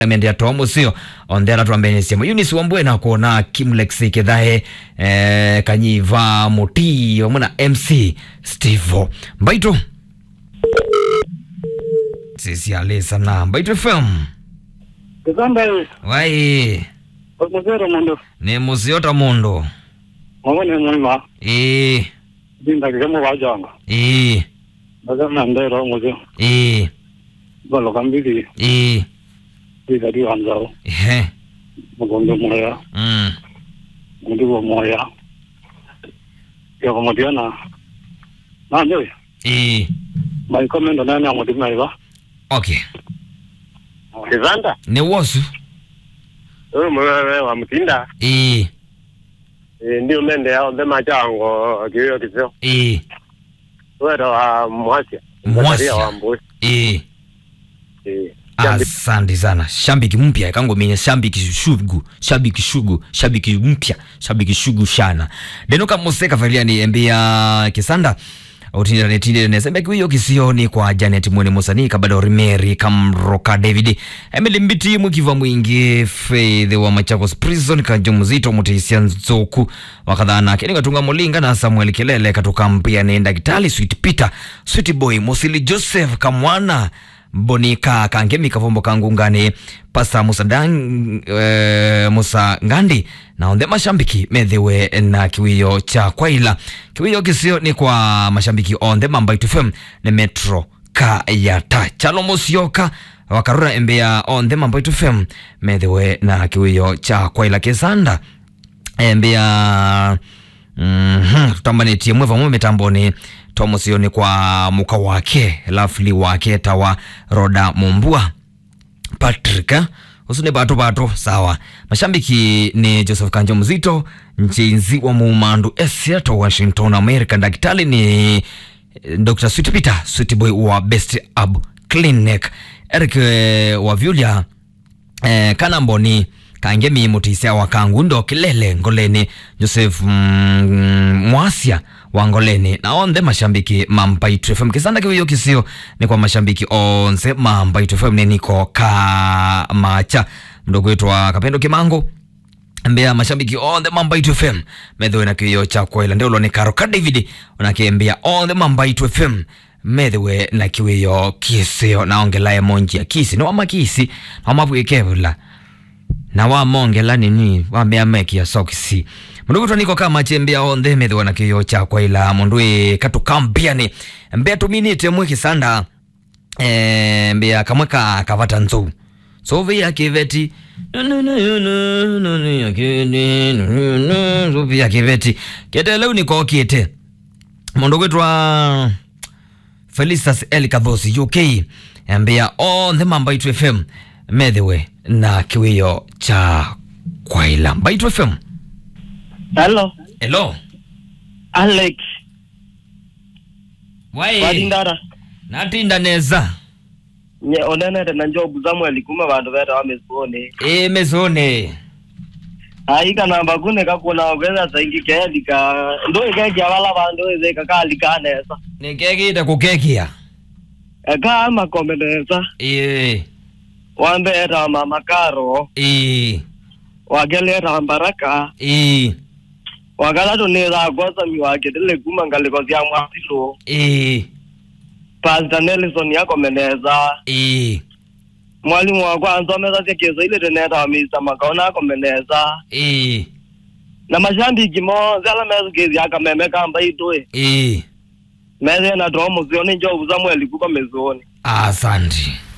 mendea tomo sio ondera twambene siamo Eunice Wambwe na kuona Kimlex Kithae eh, Kanyiva Muti omwe na MC Steve Mbaito sisi alisa na Mbaito FM Kizamba wai omusero mundu ni musiota mundu mawone mwima eh dinda kigamo wajanga eh bagana ndero muzo eh balo kambili eh dinda di wanzao eh mugondo moya mm mundi wo moya yoko modiana na ndio eh mai komendo nani amodi maiba okay Kizanda ni wosu uyu mwewe wa mutinda eh Eh, ndi umende yao nde machango kiyo kisio eh wera wa mwasya Mwasya. Zakaria wa mbusi eh Eh, jambi- asante sana shambiki mpya ikangomenya shambiki shugu shabiki shugu shabiki mpya shabiki shugu shana denoka museka valiani embia kisanda utindane tindane nesembeki wiyo kisioni kwa Janet mwene musani kabada rimeri kamroka David Emily mbiti mwikiva mwingi Faith wa Machakos Prison kanjo mzito mutisia nzoku wakadhana keni katunga mulinga na Samuel Kelele katoka mpia nenda kitali Sweet Peter Sweet Boy Musili Joseph kamwana bonika kangemi kavombo kangu ngani pasa musa dan e, musa ngandi naonde mashambiki medhiwe na kiwiyo cha kwaila kiwiyo kisio ni kwa mashambiki onde mambaitu fm ne metro kayata chalo mosioka wakarura embea onde mambaitu fm medhiwe na kiwiyo cha kwaila kisanda embea Mhm, tutambanetie mweva mwe mitamboni tomosioni kwa muka wake lafli wake tawa roda mumbua patrick eh? usune bato bato sawa mashambiki ni joseph kanjo mzito nchinzi wa muumandu esiato washington america daktari ni eh, dr sweet peter sweet boy wa best ab clinic eric eh, wa vyulia eh, kanamboni kangemi mutisia wa kangundo kilele ngoleni joseph mm, mwasya wa ngoleni na onthe mashambiki mambaitu fm kisanda kiwiyo kisio ni kwa mashambiki onse mambaitu fm neniko kamacha mdogo wetu wa kapendo kimango mbea mashambiki on the mambaitu fm medhiwe na kiyo cha kwaila ndio lone karo ka david unakiembia on the mambaitu fm medhiwe na kiwiyo kisio naongelaye monji ya kisi ni wama kisi wamabwikevula na wamongela nini wambea meki ya sokisi mundu witwa niko kama chembea onthe medhiwe na kiyo cha kwaila mundu wi katukambiani mbea tuminite mwi kisanda eh, mbea kamwe ka kavata nzou sovi ya kiveti sovi ya kiveti kete leu nikokite mundu gwitwa felistas el kathosi uk ambia onthe mambaitu fm methiwe na kiwiyo cha kwaila mbaitu fm hello elo alex wai badindara natinda neza nye onenete na njobu samuel kuma bandu beta wamesone e mesone aikanamba kune kakuna kweza saingi keelika ndo ikekia bala bandu eze kakalikanesa nikekite kukekia eka makomenesa e wambeta mamakaro e wakeleta mbaraka e wakalatu nithakosami waketele kuma ngaliko cia mwasilo e pastor nelson yakomeneza e mwalimu wakwa ansomesa cia kieso ile teneta misa makaona akomeneza e na mashambiki monthe ala mesukithia akameme kamba itwe e methe na tomusio ni njovu samueli kuko mezoni asante